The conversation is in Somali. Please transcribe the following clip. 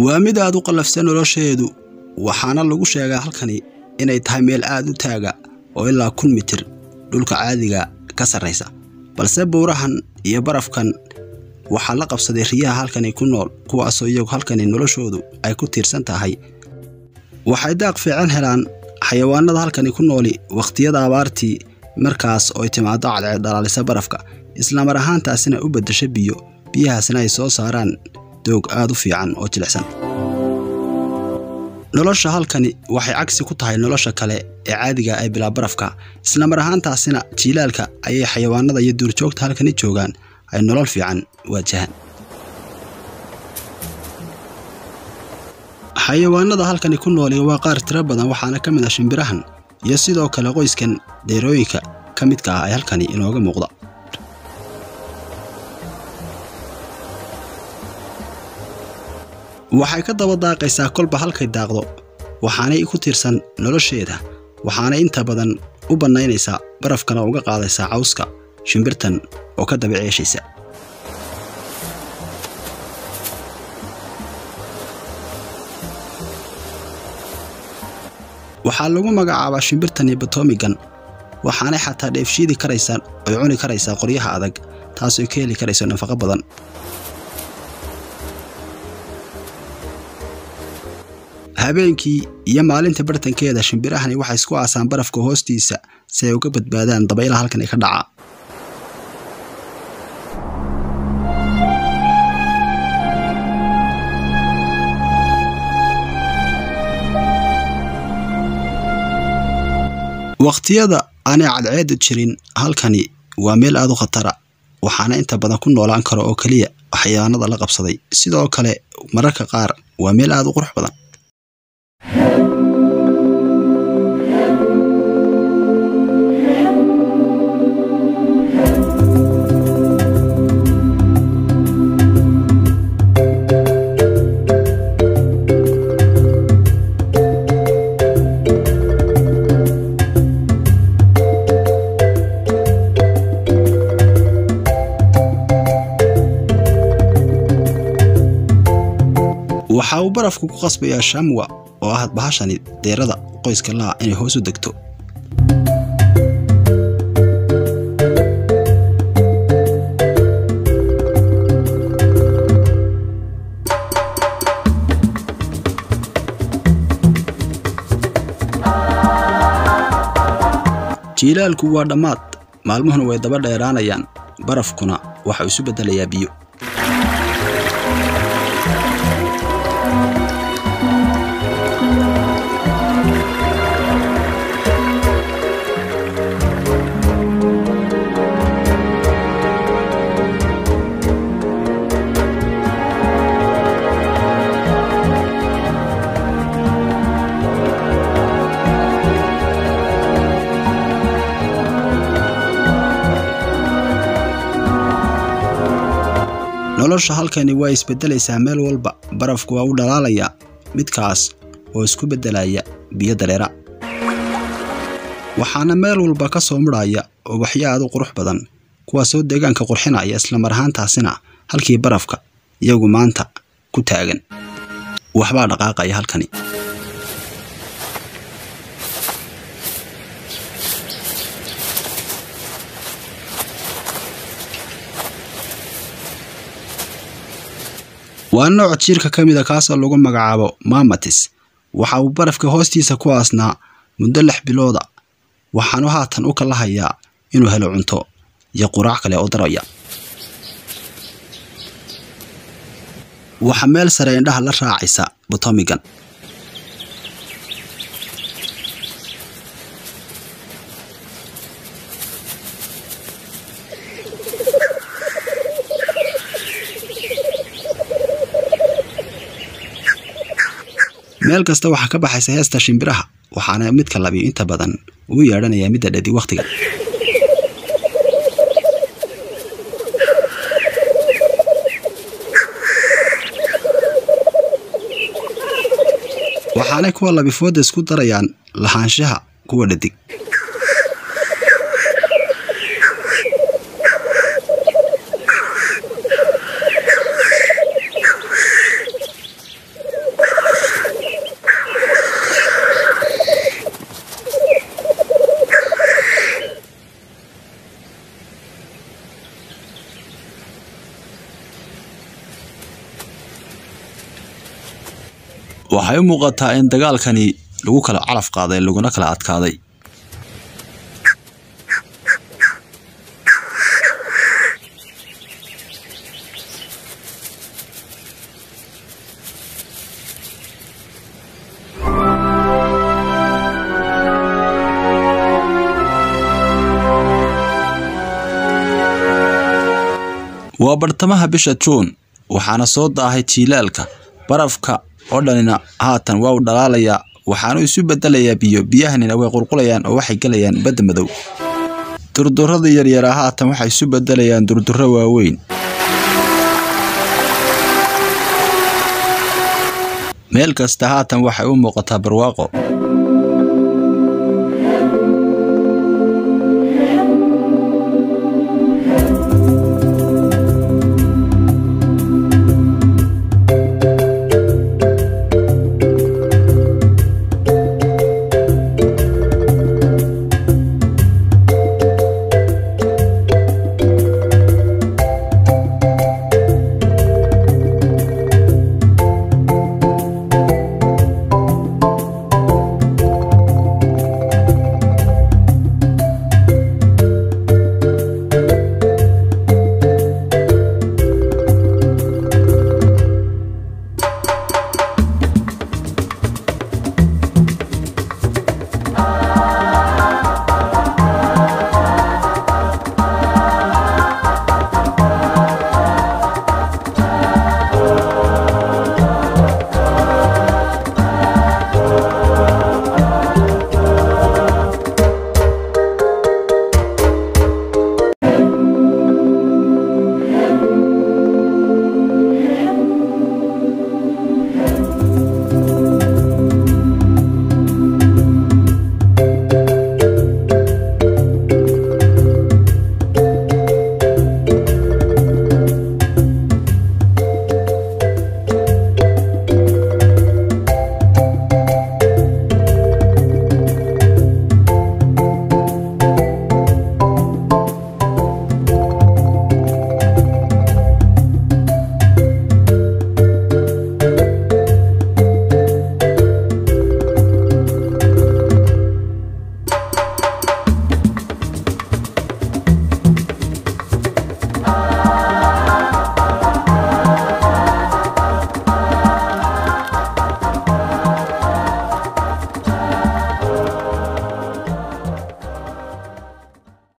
waa mid aad u qallafsan nolosheedu waxaana lagu sheegaa halkani inay tahay meel aad u taaga oo ilaa kun mitir dhulka caadiga ka sarraysa balse buurahan iyo barafkan waxaa la qabsaday riyaha halkani ku nool kuwaasoo iyagu halkani noloshoodu ay ku tiirsan tahay waxay daaq fiican helaan xayawaanada halkani ku nooli wakhtiyada abaartii markaas ooy timaado cadceed dhalaalisa barafka islamar ahaantaasina u beddesho biyo biyahaasna ay soo saaraan doog aad u fiican oo jilicsan nolosha halkani waxay cagsi ku tahay nolosha kale ee caadiga ee bilaa barafka islamar ahaantaasina jiilaalka ayay xayawaanada iyo duurjoogta halkani joogaan ay nolol fiican waajahaan xayawaanada halkani ku nooli waa qaar tiro badan waxaana ka mid ah shimbirahan iyo sidoo kale qoyskan deerooyinka ka midka ah ee halkani inooga muuqda waxay ka daba daaqaysaa kolba halkay daaqdo waxaanay ku tiirsan nolosheeda waxaanay inta badan u bannaynaysaa barafkana uga qaadaysaa cawska shimbirtan oo ka daba ceeshaysa waxaa lagu magacaabaa shimbirtani batomigan waxaanay xataa dheefshiidi karaysaa oy cuni karaysaa qoryaha adag taasoo ka heli karayso nafaqo badan habeenkii iyo maalinta bartankeeda shimbirahani waxay isku aasaan barafka hoostiisa si ay uga badbaadaan dabaylaha halkan ka dhaca wakhtiyada aanay cadceedu jirin halkani waa meel aad u khatara waxaana inta badan ku noolaan karo oo keliya waxyaanada la qabsaday sidoo kale mararka qaar waa meel aad u qurux badan waxa uu barafku ku qasbayaa shamwa oo ah bahashani deerada qoyska laha inay hoos u degto jiilaalku waa dhammaad maalmuhuna way daba dheeraanayaan barafkuna waxau isu beddelayaa biyo nolosha halkani waa isbeddelaysaa meel walba barafku waa u dhalaalayaa midkaas oo isku beddelaya biyo dareera waxaana meel walba ka soo mudhaya ubaxyo aad u qurux badan kuwaasoo deegaanka qurxinaya islamar ahaantaasina halkii barafka iyagu maanta ku taagan waxbaa dhaqaaqaya halkani waa nooc jiirka ka mida kaasoo lagu magacaabo mamatis waxa uu barafka hoostiisa ku aasnaa muddo lix bilooda waxaanu haatan u kala hayaa inuu helo cunto iyo quraac kale oo daraya waxa meel sare indhaha la raacaysa botomigan meel kasta waxaa ka baxaysa heesta shimbiraha waxaana midka labiyo inta badan uu yeedhanayaa midda dhadi wakhtiga waxaanay kuwa labifooda isku darayaan lahaanshaha kuwa dhadig waxay u muuqataa in dagaalkani lagu kala calaf qaaday laguna kala adkaaday waa bartamaha bisha juun waxaana soo daahay jiilaalka barafka oo dhanina haatan waa u dhalaalayaa waxaanu isu bedelayaa biyo biyahanina way qulqulayaan oo waxay gelayaan badda madow durduradii yaryaraa haatan waxay isu bedelayaan durdurro waaweyn meel kasta haatan waxay u muuqataa barwaaqo